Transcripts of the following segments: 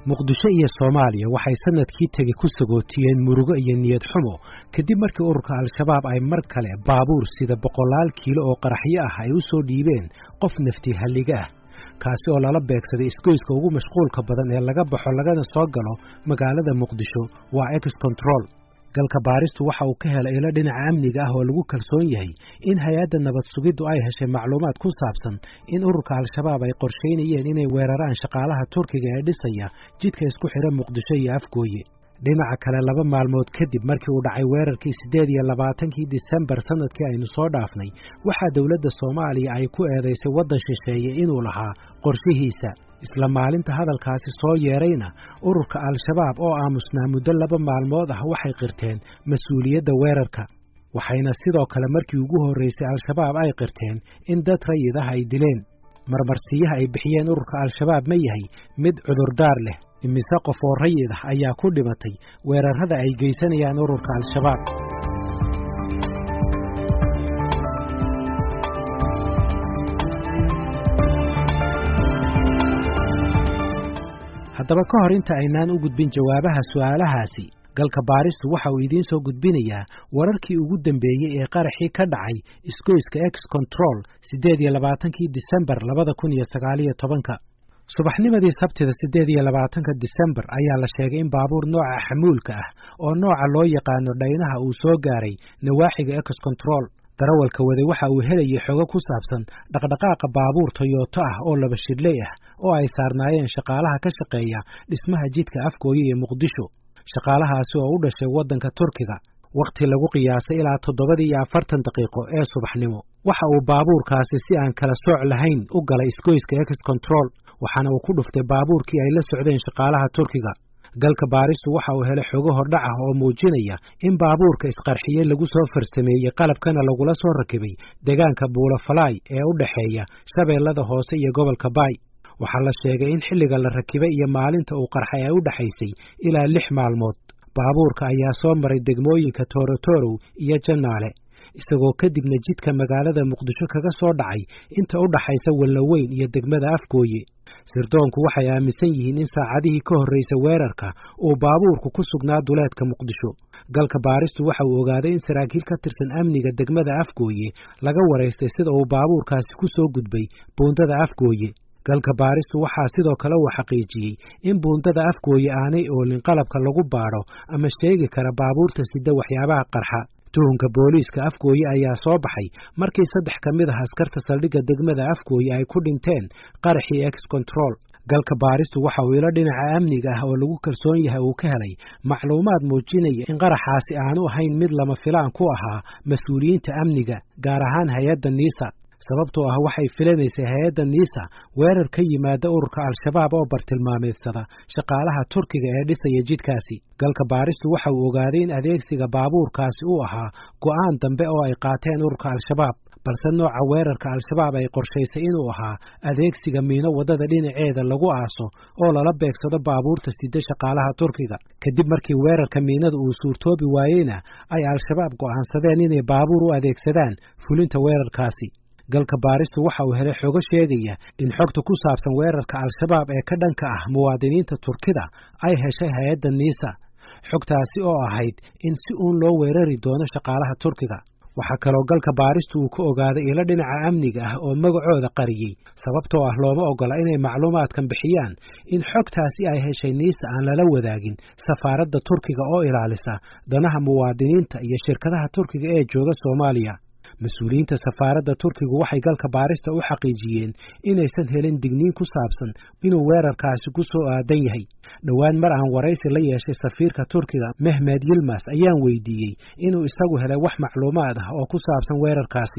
muqdisho iyo soomaaliya waxay sanadkii tegi ku sagootiyeen murugo iyo niyad xumo kadib markii ururka al-shabaab ay mar kale baabuur sida boqolaal kiilo oo qaraxyo ah ay u soo dhiibeen qof nafti halliga ah kaasi oo lala beegsaday isgoyska ugu mashquulka badan ee laga baxo lagana soo galo magaalada muqdisho waa ex control galka baaristu waxa uu ka helay ilo dhinaca amniga ah oo lagu kalsoon yahay in hay-adda nabad sugiddu ay heshay macluumaad ku saabsan in ururka al-shabaab ay qorshaynayeen inay weeraraan shaqaalaha turkiga ee dhisaya jidka isku xidha muqdisho iyo afgooye dhinaca kale laba maalmood kadib markii uu dhacay weerarkii siddeed iyo labaatankii disembar sanadkii aynu soo dhaafnay waxaa dowladda soomaaliya ay ku eedaysay waddan shisheeye inuu lahaa qorshihiisa isla maalinta hadalkaasi soo yeedrayna ururka al-shabaab oo aamusnaa muddo laba maalmood ah waxay qirteen mas-uuliyadda weerarka waxayna sidoo kale markii ugu horraysay al-shabaab ay qirteen in dad rayid ah ay dileen marmarsiyaha ay bixiyeen ururka al-shabaab ma yahay mid cudurdaar leh imise qof oo rayid ah ayaa ku dhimatay weerarrada ay geysanayaan ururka al-shabaab haddaba ka hor inta aynaan u gudbin jawaabaha su'aalahaasi galka baaristu waxa uu idiin soo gudbinayaa wararkii ugu dambeeyey ee qaraxii ka dhacay isgoyska ex control siddeed iyo labaatankii disembar labada kun iyo sagaaliyo tobanka subaxnimadii sabtida siddeed iyo labaatanka disembar ayaa la sheegay in baabuur nooca xamuulka ah oo nooca loo yaqaano dhaynaha uu soo gaaray nawaaxiga ex control darawalka waday waxa uu helayay xogo ku saabsan dhaqdhaqaaqa baabuur toyoto ah oo laba shidhley ah oo ay saarnaayeen shaqaalaha ka shaqeeya dhismaha jidka afgooye ee muqdisho shaqaalahaasi oo u dhashay waddanka turkiga wakhti lagu qiyaasay ilaa toddobadii iyo afartan daqiiqo ee subaxnimo waxa uu baabuurkaasi si aan kala sooc lahayn u galay isgoyska ex control waxaana uu ku dhuftay baabuurkii ay la socdeen shaqaalaha turkiga galka baaristu waxa uu helay xogo hordhac ah oo muujinaya in baabuurka isqarxiyey lagu soo farsameeyey qalabkana lagula soo rakibay deegaanka buulafalaay ee u dhexeeya shabeellada hoose iyo gobolka baay waxaa la sheegay in xilliga la rakibay iyo maalinta uu qarxay ay u dhexaysay ilaa lix maalmood baabuurka ayaa soo maray degmooyinka toorotorow iyo jannaale isagoo kadibna jidka magaalada muqdisho kaga soo dhacay inta u dhaxaysa wallaweyn iyo degmada afgooye sirdoonku waxay aaminsan yihiin in saacadihii ka horraysa weerarka uu baabuurku ku sugnaa duleedka muqdisho galka baaristu waxa uu ogaaday in saraakiil ka tirsan amniga degmada afgooye laga waraystay sida uu baabuurkaasi ku soo gudbay buundada afgooye galka baaristu waxaa sidoo kale uu xaqiijiyey in buundada afgooye aanay oolin qalabka lagu baadho ama sheegi kara baabuurta sida waxyaabaha qarxa tuhunka booliiska afgooye ayaa soo baxay markii saddex ka mid ah askarta saldhigga degmada afgooye ay ku dhinteen qaraxii ex control galka baaristu waxa uu ilo dhinaca amniga ah oo lagu kalsoon yahay uu ka helay macluumaad muujinaya in qaraxaasi aanu ahayn mid lama filaan ku ahaa mas-uuliyiinta amniga gaar ahaan hay-adda niisa sababtoo ah waxay filanaysay hay-adda niisa weerar ka yimaada ururka al-shabaab oo bartilmaameedsada shaqaalaha turkiga ee dhisaya jidkaasi galka baaristu waxa uu ogaaday in adeegsiga baabuurkaasi uu ahaa go'aan dambe oo ay qaateen ururka al-shabaab balse nooca weerarka al-shabaab ay qorshaysay inuu ahaa adeegsiga miino waddada dhinaceeda lagu aaso oo lala beegsado baabuurta sida shaqaalaha turkiga kadib markii weerarka miinada uu suurtoobi waayeyna ay al-shabaab go'aansadeen inay baabuur u adeegsadaan fulinta weerarkaasi galka baaristu waxa uu helay xogo sheegaya in xogta ku saabsan weerarka al-shabaab ee ka dhanka ah muwaadiniinta turkida ay heshay hay-adda niisa xogtaasi oo ahayd in si uun loo weerari doono shaqaalaha turkiga waxaa kaloo galka baaristu uu ka ogaaday ilo dhinaca amniga ah oo magacooda qariyey sababtoo ah looma ogola inay macluumaadkan bixiyaan in xogtaasi ay heshay niisa aan lala wadaagin safaaradda turkiga oo ilaalisa danaha muwaadiniinta iyo shirkadaha turkiga ee jooga soomaaliya mas-uuliyiinta safaaradda turkigu waxay galka baarista u xaqiijiyeen inaysan helin digniin ku saabsan inuu weerarkaasi ku soo aadan yahay dhowaan mar aan waraysi la yeeshay safiirka turkiga mehmed yilmas ayaan weydiiyey inuu isagu helay wax macluumaad ah oo ku saabsan weerarkaasi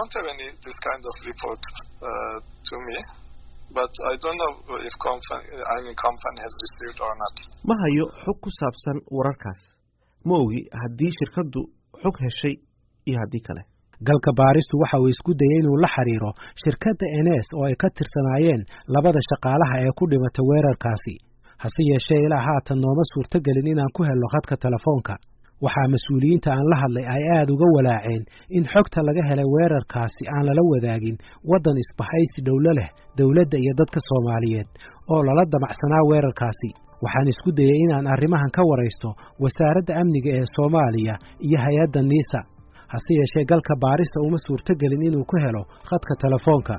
ma hayo xog ku saabsan wararkaas ma ogi haddii shirkaddu xog heshay iyo haddii kale galka baaristu waxa uu isku dayay inuu la xiriiro shirkadda enes oo ay ka tirsanaayeen labada shaqaalaha ee ku dhimatay weerarkaasi hase yeeshee ilaa haatan nooma suurtogelin inaan ku helno khadka telefoonka waxaa mas-uuliyiinta aan la hadlay ay aad uga walaaceen in xogta laga helay weerarkaasi aan lala wadaagin waddan isbahaysi dhowlo leh dowladda iyo dadka soomaaliyeed oo lala damacsanaa weerarkaasi waxaan isku dayey inaan arrimahan ka waraysto wasaaradda amniga ee soomaaliya iyo hay-adda niisa hase yeeshee galka baarista uma suurtogelin inuu ku helo khadka telefoonka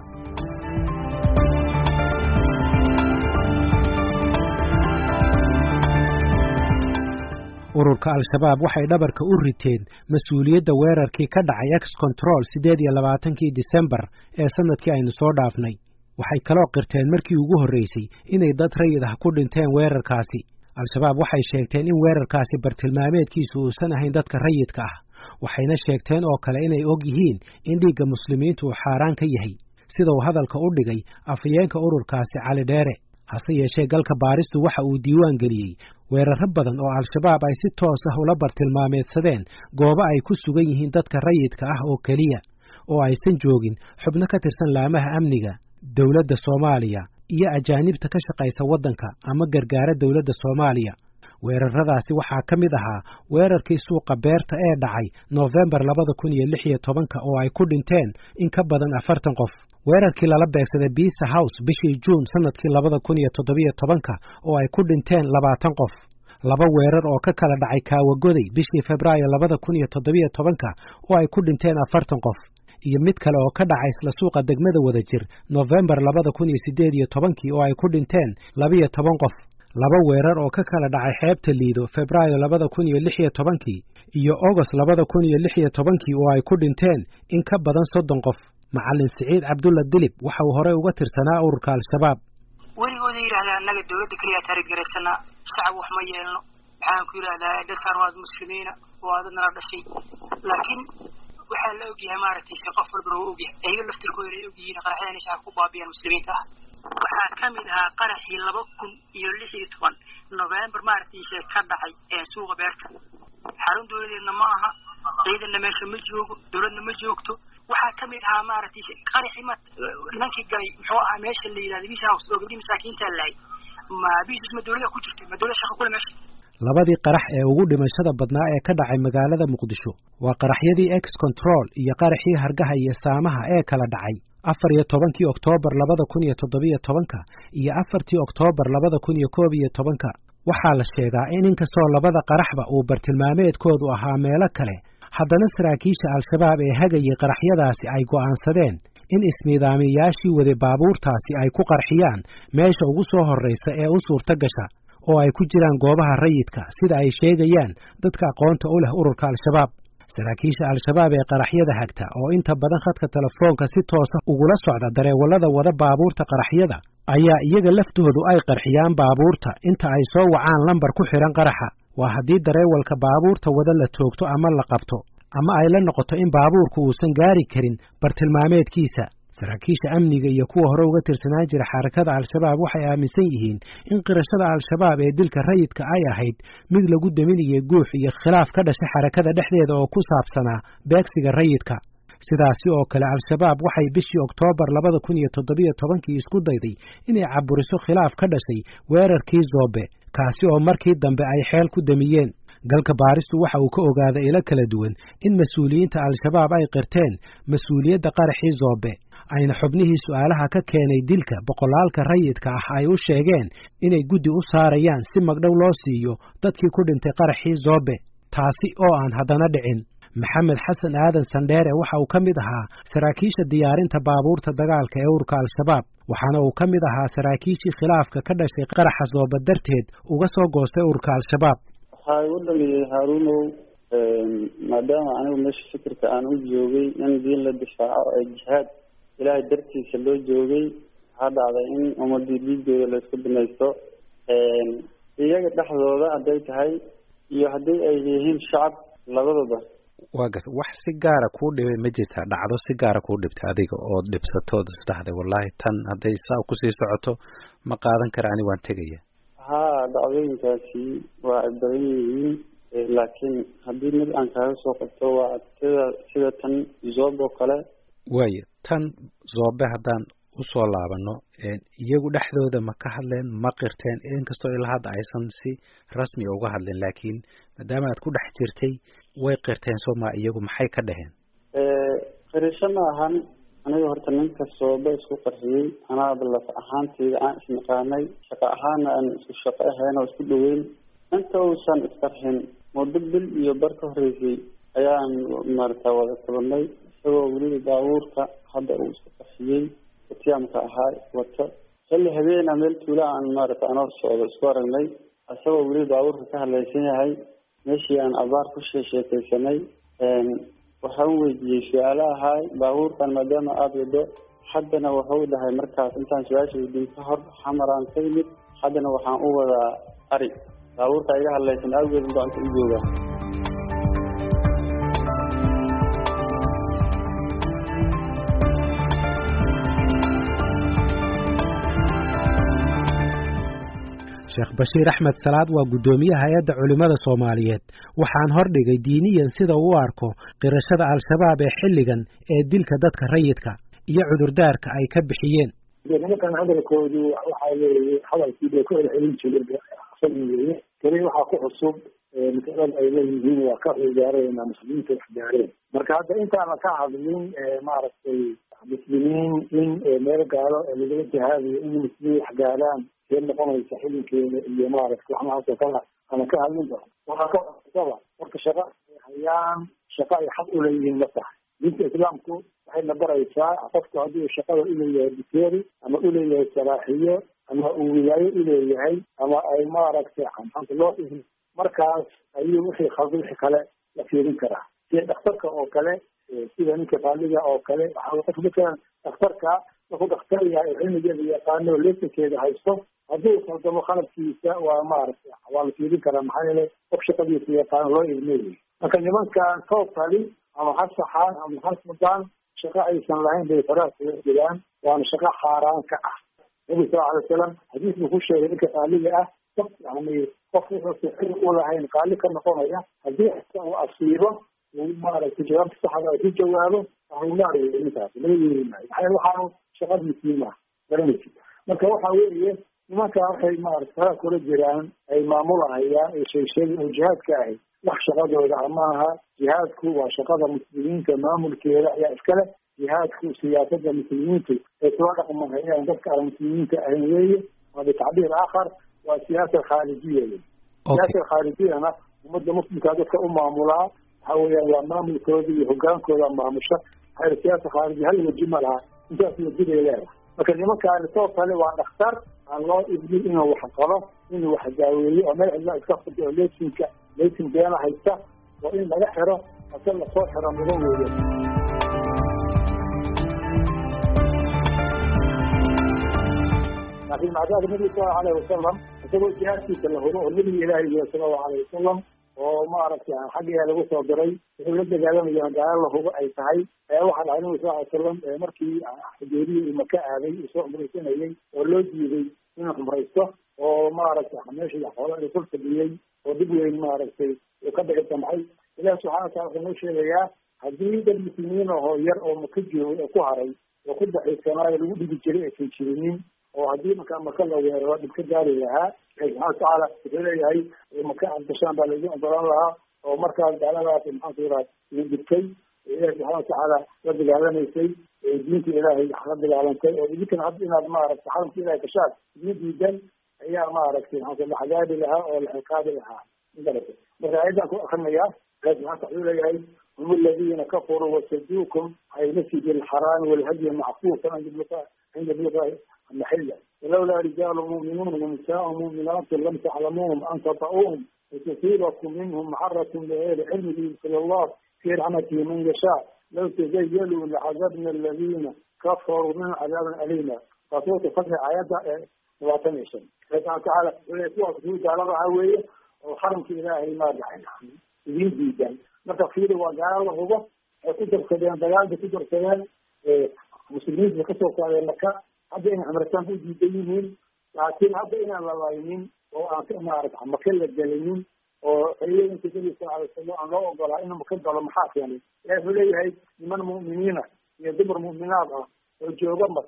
ururka al-shabaab waxay dhabarka u riteen mas-uuliyadda weerarkii ka dhacay ex control siddeed iyo labaatankii disembar ee sanadkii aynu soo dhaafnay waxay kaloo qirteen markii ugu horraysay inay dad rayid ah ku dhinteen weerarkaasi al-shabaab waxay sheegteen in weerarkaasi bartilmaameedkiisu uusan ahayn dadka rayidka ah waxayna sheegteen oo kale inay og yihiin in dhiigga muslimiintu uu xaaraan ka yahay sida uu hadalka u dhigay afhayeenka ururkaasi cali dheere hase yeeshee galka baaristu waxa uu diiwaan geliyey weerarro badan oo al-shabaab ay si toos ah ula bartilmaameedsadeen goobo ay ku sugan yihiin dadka rayidka ah oo keliya oo aysan joogin xubno ka tirsan laamaha amniga dowladda soomaaliya iyo ajaanibta ka shaqaysa waddanka ama gargaara dowladda soomaaliya weerarradaasi waxaa ka mid ahaa weerarkii suuqa beerta ee dhacay noofembar labada kun iyo lix iyo tobanka oo ay ku dhinteen in ka badan afartan qof weerarkii lala beegsaday biisa house bishii juun sanadkii labada kun iyo toddobiyo tobanka oo ay ku dhinteen labaatan qof laba weerar oo ka kala dhacay kaawagoday bishii febraayo labada kun iyo toddobiyo tobanka oo ay ku dhinteen afartan qof iyo mid kale oo ka dhacay isla suuqa degmada wadajir noofembar labada kun iyo siddeed iyo tobankii oo ay ku dhinteen labiyo toban qof laba weerar oo ka kala dhacay xeebta liido febraayo labada kun iyo lix iyo tobankii iyo ogost labada kun iyo lix iyo tobankii oo ay ku dhinteen in ka badan soddon qof macallin siciid cabdulla dilib waxa uu horey uga tirsanaa ururka al-shabaab weligooda yidhahdaa annaga dawladda keliyaa taarigaraysanaa shacab wax ma yeelno waxaan ku yidhahdaa dadkaan waad muslimiina waa dad nala dhashay laakiin waxaa la ogyahay maaragtay se qof walbana waa ogyahay ayaga laftirkooda ay ogyihiin qaraxyada inay shacab ku baabiyaan muslimiinta ah waxaa ka mid ahaa qaraxii laba kun iyo lix iyo toban novembar maaragtayse ka dhacay ee suuqa beerta xarun dawladeedna ma aha ciidanna meesha ma joogo dawladna ma joogto waxaa ka mid ahaa maaragtay qaraxii ma nimankii galay muxuu ahaa meesha la yidhahda bis house oo gabdhii masaakiintaa lahay ma bisus ma dawlada ku jirtay ma dawlada shaqa kule meesha labadii qarax ee ugu dhimashada badnaa ee ka dhacay magaalada muqdisho waa qaraxyadii ex control iyo qaraxii hargaha iyo saamaha ee kala dhacay afar iyo tobankii oktoobar labada kun iyo toddobiyo tobanka iyo afartii oktoobar labada kun iyo koob iyo tobanka waxaa la sheegaa in inkastoo labada qaraxba uu bartilmaameedkoodu ahaa meelo kale haddana saraakiisha al-shabaab ee hagayay qaraxyadaasi ay go'aansadeen in ismiidaamiyayaashii wade baabuurtaasi ay ku qarxiyaan meesha ugu soo horraysa ee u suurto gasha oo ay ku jiraan goobaha rayidka sida ay sheegayaan dadka aqoonta u leh ururka al-shabaab saraakiisha al-shabaab ee qaraxyada hagta oo inta badan khadka telefoonka si toosa ugula socda dareewallada wada baabuurta qaraxyada ayaa iyaga laftoodu ay qarxiyaan baabuurta inta ay soo wacaan lambar ku xidhan qaraxa waa haddii dareewalka baabuurta wada la toogto ama la qabto ama ay la noqoto in baabuurku uusan gaari karin bartilmaameedkiisa saraakiisha amniga iyo kuwa hore uga tirsanaan jira xarakada al-shabaab waxay aaminsan yihiin in qirashada al-shabaab ee dilka rayidka ay ahayd mid lagu daminayay guux iyo khilaaf ka dhashay xarakada dhexdeeda oo ku saabsanaa beegsiga rayidka sidaasi oo kale al-shabaab waxay bishii oktoobar labada kun iyo toddobiyo tobankii isku dayday inay caburiso khilaaf ka dhashay weerarkii zoobe kaasi oo markii dambe ay xeel ku damiyeen galka baaristu waxa uu ka ogaaday ilo kala duwan in mas-uuliyiinta al-shabaab ay qirteen mas-uuliyadda qaraxii zoobe ayna xubnihii su'aalaha ka keenay dilka boqolaalka rayidka ah ay u sheegeen inay guddi u saarayaan si magdhow loo siiyo dadkii ku dhintay qaraxii zoobe taasi oo aan haddana dhicin maxamed xasan aadan sandheere waxa uu ka mid ahaa saraakiisha diyaarinta baabuurta dagaalka ee ururka al-shabaab waxaana uu ka mid ahaa saraakiishii khilaafka ka dhashay qaraxa zoobe darteed uga soo goostay ururka al-shabaab waxaa igu dhaliyay haaruunow maadaama anigu meesha fikirka aan u joogay in diin la difaaco ee jihaad ilaahay dartiisa loo joogay waxaa dhacday in ummadii dhiigooda laysku binaysto iyaga dhexdooda hadday tahay iyo haddii ay yihiin shacab labadaba waa garta wax si gaara kuu dhibay ma jirtaa dhacdo si gaara kuu dhibtay adiga ood dhibsatood isdhaxday wallaahi tan hadday saa kusii socoto ma qaadan kara ani waan tegaya haa dhacdooyinkaasi waa ay badan yihiin laakiin haddii mid aan kaaga soo qabto waa sida sida tan zoob oo kale waaya tan zoobe haddaan usoo laabano iyagu dhexdooda ma ka hadleen ma qirteen inkastoo ilaa hadda aysan si rasmi uga hadleen laakiin maadaama aad ku dhex jirtay way qirteen sooma iyagu maxay ka dhaheen qirisho ma ahan aniga horta nin kastooba isku qarxiyey anaaba laf ahaanteyda aan isnaqaanay shaqo ahaana aan isku shaqo ahayn oo isku dhaweyn inta uusan isqarxin muddo bil iyo bar ka horeysay ayaan maarata wada kulanay isagoo weliba baabuurka hadda uu isku qarxiyey watiyaamka ahaa wato xilli habeena meel tuula aan maarata anoo socdo isku aragnay isagoo weliba baabuurka ka hadlaysan yahay meeshii aan abaar ku sheesheekeysanay waxaan weydiiyey su-aalo ahaay baabuurkan maadaama aada wado haddana wuxuu dhahay markaas intaan su-aasha weydiin ka hor xamaraan ka yimid haddana waxaan u wadaa ari baabuurka iga hadlaysan awgeed gacanta u jooga sheekh bashiir axmed salaad waa guddoomiyaha hay-adda culimmada soomaaliyeed waxaan hordhigay diiniyan sida uu arko qirashada al-shabaab ee xilligan ee dilka dadka rayidka iyo cudurdaarka ay ka bixiyeen nimankan hadalkoodu waxa weeye hadalkii bay ku celcelin jireen keli waxaa ku cusub masalada ay leeyihiin waa ka ciyaareen muslimiinta wax gaareen marka hadda intaana ka hadlin maaragtay muslimiin in meel gaalo lagala jihaadayo in muslimiin wax gaaraan see noqonaysa xilinkeeda iyo maaragtay waxnahaasoo kale ana ka hadlin ba waxaa ka cusaba marka shaqa ay hayaan shaqa ay xaq uleeyihiin ma tahay diinta islaamku waxayna baraysaa qofku hadduu shaqada uleeyahay biteeri ama uleeyahay salaaxiyo ama uu wilaayo uleeyahay ama ay maaragtay anta loo ihin markaas ayuu wixii khalda wixii kale la fiirin karaa sida dhakhtarka oo kale sida ninka qaaliga oo kale waxaa qof matalan dhakhtarka markuu dhakhtar yahay oo cilmigeeda yaqaano oo lesankeeda haysto hadduu khaldamo khaladkiisa waa maaragtay waa la fiirin karaa maxaa yeelay qof shaqadiisa yaqaano loo ilmeeyay marka nimankan tootali ama ha saxaan ama ha sudaan shaqo aysan lahayn bay faraha kaga jiraan waana shaqo xaaraan ka ah nabi sal alay wasalam xadiis buu ku sheegay ninka qaaliga ah qof yani qof wuxuusa xil u lahayn qaali ka noqonaya haddii uu asiibo uu maaragtay jawaabta saxda ay ku jawaabo ahulaariyo ninkaas laga yeeri maayo maxaa waxaanu shaqadiisii maaha garanaysi marka waxa weeye nimanka waxay maarata faraha kula jiraan ay maamulahayaan ay sheegsheegin oo jihaadka ahay wax shaqadooda amaaha jihaadku waa shaqada muslimiinta maamulkeeda ayaa iskale jihaadku siyaasada muslimiintu ay kula dhaqmahayaan dadka aan muslimiinta ahayn weeye waa bitacbiir aakhar waa siyaasa khaarijiya wey siyaasa khaarijiyana ummadda muslimkaa dadka u maamulaa waxa weeyaan waa maamulkooda iyo hogaankooda maamusha waxaa siyaasa khaariji hal waji ma laha intaas waji bay leedahay marka nimankaani soo kale waa dhakhtar aan loo ibnin inuu wax qabo inuu wax daaweeyo oo meel cidla iska furto oo leesinka leesin beena haysta oo in laga xiro ase lasoo xiro mudan weeye laakiin macdaada nabiga salallahu alayhi wasalam isagoo jihaadkiisa la huro oo nabiga ilaahi iyo salallahu alayhi wasalam oo maaragtay xaggeeda lagu soo diray wuxuu la dagaalamayo gaalo la hubo ay tahay waxaa dhahay nabiga sal ly salam markii xudeeriyi uu maka aaday uu soo cumraysanayay oo loo diiday inuu cumraysto oo maaragtay meesha xoola la kul fadhiyey oo dib weyn maaragtay uu ka dhici damcay ilahi subxana watala wuxuu noo sheegayaa haddii dad muslimiin ahoo yar oo maka joogay oo ku haray oo ku daxiisanaayo lagu dhigi jiray aysan jirinin oo haddii markaa maka la weeraro dhib ka gaari lahaa ilahi subxana watacaala wuxuu leeyahay maka aad gashaan baa laidin ogolaan lahaa oo markaas gaaladaas maxaanku yidhaha idin dhibtay ilahi subxana watacaala la dagaalamaysay diinta ilaahay la dagaalantay oo idinkana hadda inaad maaragtay xaramka ilahay gashaan idin diidan ayaa maaragtay maxaa la xagaabi lahaa oo la ciqaabi lahaa magarata marka ayadan ku akrinayaa ilahi subxana wuxuu leeyahay هم الذين كفروا وصدوكم عن المسجد الحرام والهدي معفوفا عند بلغة عند بلغة المحلة ولولا رجال مؤمنون ونساء مؤمنات لم تعلموهم أن تطؤوهم وتصيبكم منهم معرة بغير علم صلى الله في رحمته من يشاء لو تزيلوا لعذبنا الذين كفروا من عذاب أليما فصوت فتح آيات واتنشن فسبحانه وتعالى ويسوع سجود على رعوية وحرم في إلهي ما دعنا يريد جدا marka fiiri waa gaalo la hubo ay ku darsadeen dagaal bay ku darsadeen muslimiinta bay kasoo qaadeen maka hadda inay cumrataan ku diidan yihiin laakiin hadda inaan la laynin oo aan maarata maka la gelinin oo xiliyooyinka nabi sal alay slam aan loo ogolaa inuu maka galo maxaa keenay ilahi wuxuu leeyahay niman mu'miniina iyo dumar mu'minaad ah oo jooga maka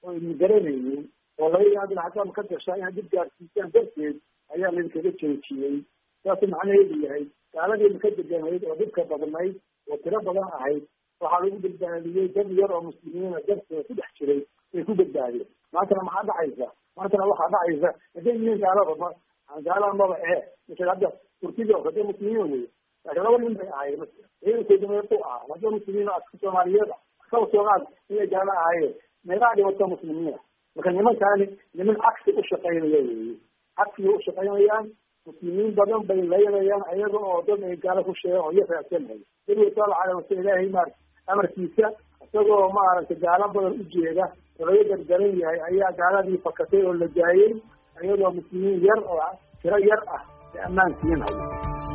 oo idin garanaynin oo laga yaabo xataa ka gashaa inaad dib gaarsiisaan darteed ayaa laydinkaga joojiyey saasuu macnaheedu yahay gaaladiina ka deganayd oo dhibka badnayd oo tiro badan ahayd waxaa lagu badbaadiyey dad yar oo muslimiina darteeda ku dhex jiray ay ku badbaadeen maantana maxaa dhacaysa maantana waxaa dhacaysa haday yihiin gaalada gaalaha maba ee misal hadda turkida oo hadee muslimiina wey laakiin laba nin bay ahaayeen ciidankooda meequ ah hadda muslimiin aska soomaaliyeed askaba soomaal inay gaalo ahaayeen meeqaa dhibata muslimiina marka nimankaani niman cagsi u shaqaynaya weeye cagsiga u shaqaynayaan muslimiin badan bay laynayaan ayaga oo dad ay gaalo ku sheegaan oo iyo raacsanhay nabiga sala alay wasal ilaahay maar amarkiisa isagoo maaragtay gaalo badan u jeeda oo laga gargaran yahay ayaa gaaladii fakatay oo la daayey iyadoo muslimiin yar oo tiro yar ah ay ammaan siinaya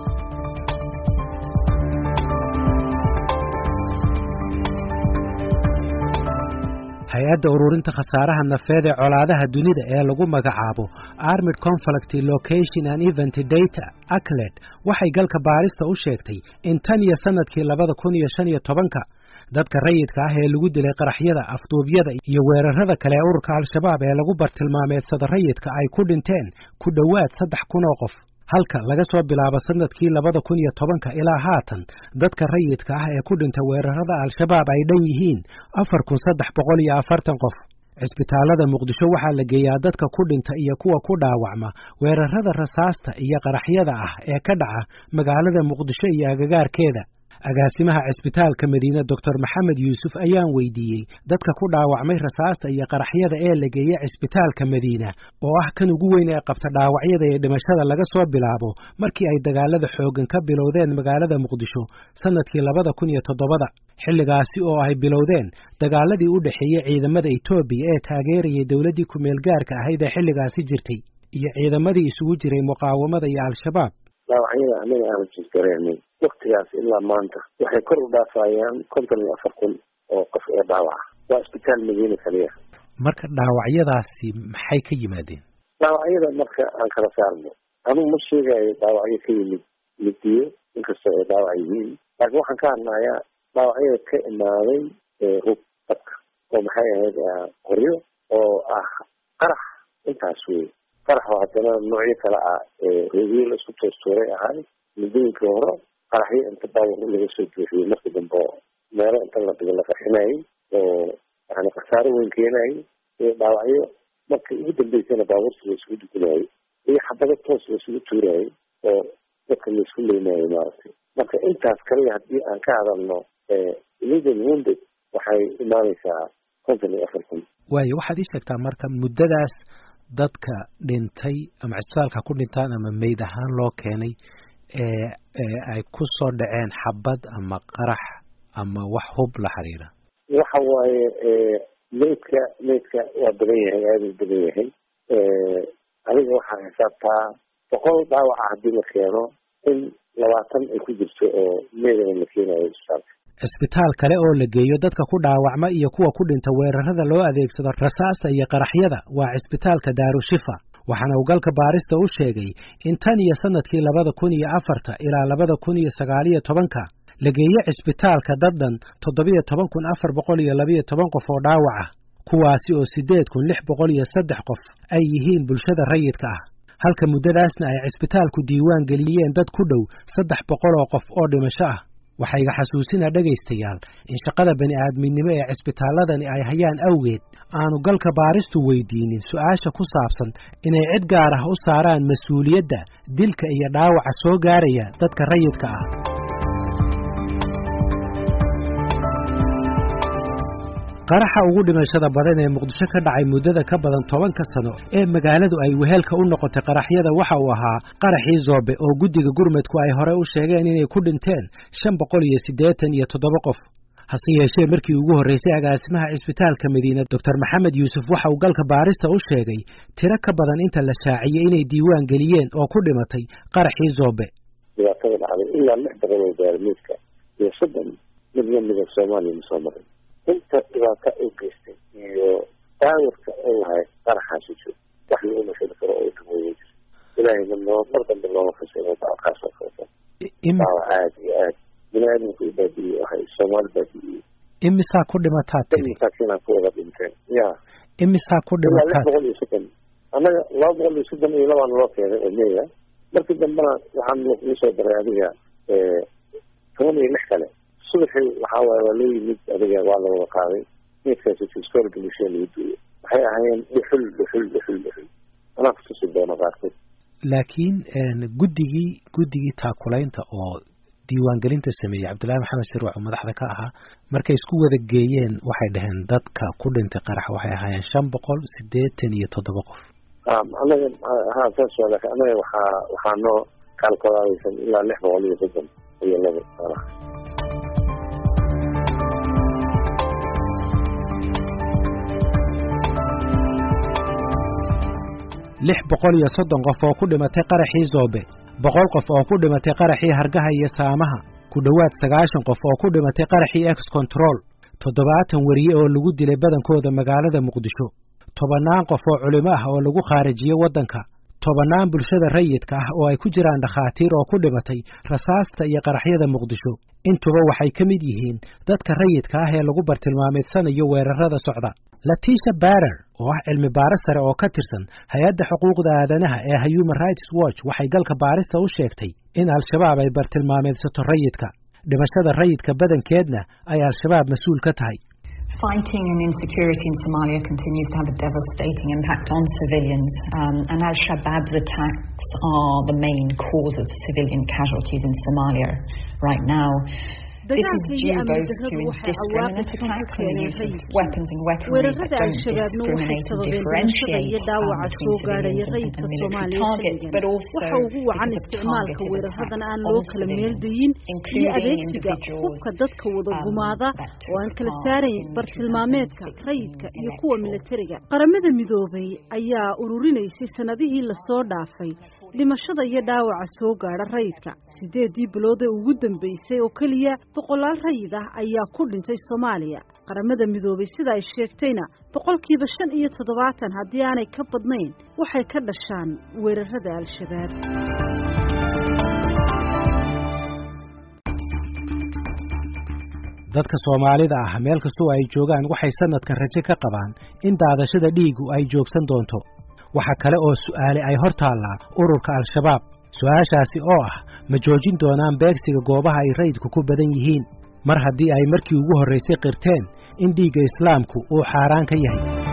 hay-adda ururinta khasaaraha nafeed ee colaadaha dunida ee lagu magacaabo armid conflict location and event data aclet waxay galka baarista u sheegtay in tan iyo sanadkii labada kun iyo shan iyo tobanka dadka rayidka ah ee lagu dilay qaraxyada afduubyada iyo weerarada kale ee ururka al-shabaab ee lagu bartilmaameedsada rayidka ay ku dhinteen ku dhowaad saddex kun oo qof halka laga soo bilaabo sanadkii labada kun iyo tobanka ilaa haatan dadka rayidka ah ee ku dhinta weerarada al-shabaab ay dhan yihiin afar kun saddex boqol iyo afartan qof cisbitaalada muqdisho waxaa la geeyaa dadka ku dhinta iyo kuwa ku dhaawacma weerarada rasaasta iyo qaraxyada ah ee ka dhaca magaalada muqdisho iyo agagaarkeeda agaasimaha cisbitaalka madiine doctor maxamed yuusuf ayaan weydiiyey dadka ku dhaawacmay rasaasta iyo qaraxyada ee la geeyey cisbitaalka madiina oo ah kan ugu weyn ee qabta dhaawacyada iyo dhimashada laga soo bilaabo markii ay dagaalada xooggan ka bilowdeen magaalada muqdisho sanadkii labada kun iyo toddobada xilligaasi oo ay bilowdeen dagaaladii u dhexeeyey ciidamada etoobiya ee taageerayay dowladdii ku-meel gaarka ahayd ee xilligaasi jirtay iyo ciidamadii isugu jiray muqaawamada iyo al-shabaab dhaawacyada anaga aanu jisgareynay waktigaas ilaa maanta waxay kor u dhaafayaan konton iyo afar kun oo qof ee dhaawaca waa isbitaal madiina kaliya marka dhaawacyadaasi maxay ka yimaadeen dhaawacyada marka aan kala saarno anugu ma sheegayo dhaawacyo ka yimid midiyo inkastoo ay dhaawac yihiin laakiin waxaan ka hadlayaa dhaawacyada ka imaaday hub dadka oo maxay ahayd qoryo oo ah qarax intaas wey qaraxo haddana noocyo kale ah roogyo la isku toostuuray ahay muddooyinkii hore qaraxyo inta baawar laga soo buuxiyey markii dambe meelo inta la dhigo la qarxinayay oo yani khasaaro weyn keenayay iyo dhaawacyo markii ugu dambeysana baabuurta la isugu dugunayay iyo xabado toos la isugu tuurayay oo dadka la isku leynayay maaragtay marka intaas kaliya haddii aan ka hadalno illegal wounded waxay imaanaysaa konton iyo afar kun waayo waxaad ii sheegtaa marka muddadaas dadka dhintay ama cisbitaalka ku dhintaan ama meyd ahaan loo keenay ee ay ku soo dhaceen xabad ama qarax ama wax hub la xiriira waxa waaye meydka meydka waa badan yahay aada u badan yahay adiga waxaa xisaabtaa boqol dhaawaca haddii la keeno in labaatan ay ku jirto oo meydana la keenayo cisbitaalka cisbitaal kale oo la geeyo dadka ku dhaawacma iyo kuwa ku dhinta weerarada loo adeegsado rasaasta iyo qaraxyada waa cisbitaalka daarushifa waxaana uu galka baarista u sheegay in tan iyo sanadkii labada kun iyo afarta ilaa labada kun iyo sagaaliyo tobanka la geeyo cisbitaalka daddan toddobiyo toban kun afar boqol iyo labiyo toban qof oo dhaawac ah kuwaasi oo siddeed kun lix boqol iyo saddex qof ay yihiin bulshada rayidka ah halka muddadaasna ay cisbitaalku diiwaan geliyeen dad ku dhow saddex boqol oo qof oo dhimasho ah waxaa iga xasuusinaa dhegaystayaal in shaqada bani aadminimo ee cisbitaalladani ay hayaan awgeed aanu galka baaristu weydiinin su-aasha ku saabsan inay cid gaar ah u saaraan mas-uuliyadda dilka iyo dhaawaca soo gaaraya dadka rayidka ah qaraxa ugu dhimashada badan ee muqdisho ka dhacay muddada ka badan tobanka sano ee magaaladu ay wehelka u noqotay qaraxyada waxa uu ahaa qaraxii zoobe oo guddiga gurmudku ay hore u sheegeen inay ku dhinteen shan boqol iyo siddeetan iyo toddoba qof hase yeeshee markii ugu horreysay agaasimaha cisbitaalka madiina doctor maxamed yuusuf waxa uu galka baarista u sheegay tiro ka badan inta la shaaciyey inay diiwaan geliyeen oo ku dhimatay qaraxii zoobe dhibaatada dhacday ilaa lix boqol oo gaarmiidka iyo soddon mid lamida soomaaliya ma soo marin inta dhibaata u geystay iyo daawirka u lahay qaraxaasi jiro wax lagu mashali karo oo dhumooyin jir ilaahayna noo mar dambe looma fasiro dacalkaas oo kaleeto daawa aad iyo aad bini aadamku u baabi'iyey waxay soomaali baabi'iyey imisaa ku dhimataa tiri masaakiinaa ku wada dhinteen ya imisaa ku ilaa lix dhimataad boqol iyo soddon annaga laba boqol iyo soddon iyo labaan loo keenay oo meya markii dambena waxaan lagu soo daray adiga toban iyo lix kale subaxii waxaa waaye waa loo yimid adiga waa la wada qaaday meydkaasi fistool bulshada lagu duuyay waxay ahaayeen dhuxul dhuxul dhuxul dhuxul anaa kutusi doono qaarkood laakiin guddigii guddigii taakulaynta oo diiwaangelinta sameeyey cabdullaahi maxamed sirwac oo madaxda ka ahaa markay isku wada geeyeen waxay dhaheen dadka ku dhintay qarax waxay ahaayeen shan boqol siddeetan iyo toddoba qof anaga ha saas waa laakiin anaga waxaa waxaa noo kaalkolaadaysan ilaa lix boqol iyo soddon iyo laba qarax lix boqol iyo soddon qof oo ku dhimatay qaraxii zoobe boqol qof oo ku dhimatay qaraxii hargaha iyo saamaha ku dhowaad sagaashan qof oo ku dhimatay qaraxii ex control toddobaatan weriye oo lagu dilay badankooda magaalada muqdisho tobannaan qof oo culimo ah oo lagu khaarijiyey waddanka tobannaan bulshada rayidka ah oo ay ku jiraan dhakhaatiir oo ku dhimatay rasaasta iyo qaraxyada muqdisho intuba waxay ka mid yihiin dadka rayidka ah ee lagu bartilmaameedsanayo weerarada socda latisha barer oo ah cilmi baaris sare oo ka tirsan hay-adda xuquuqda aadanaha ee human rights watch waxay galka baarista u sheegtay in al-shabaab ay bartilmaameedsato rayidka dhimashada rayidka badankeedna ay al-shabaab mas-uul ka tahay Fighting and insecurity in Somalia continues to have a devastating impact on civilians, um, and Al Shabaab's attacks are the main cause of civilian casualties in Somalia right now. This is due both to indiscriminate attacks and the use of weapons and weaponry that don't discriminate and differentiate um, between civilians and, and military targets, but also because of targeted attacks on civilians, including individuals dadka wada gumaada oo aan kala saarayn bartilmaameedka rayidka iyo kuwa militariga qaramada midoobay ayaa ururinaysay sanadihii lasoo dhaafay dhimashada iyo dhaawaca soo gaadha rayidka sideedii bilood ee ugu dambeysay oo keliya boqolaal rayid ah ayaa ku dhintay soomaaliya qaramada midoobay sida ay sheegtayna boqolkiiba shan iyo toddobaatan haddii aanay ka badnayn waxay ka dhashaan weerarada al-shabaab dadka soomaalida ah meel kastoo ay joogaan waxay sanadkan rajo ka qabaan in daadashada dhiigu ay joogsan doonto waxa kale oo su'aale ay hor taallaa ururka al-shabaab su-aashaasi oo ah ma joojin doonaan beegsiga goobaha ay rayidku ku badan yihiin mar haddii ay markii ugu horraysay qirteen in dhiigga islaamku uu xaaraan ka yahay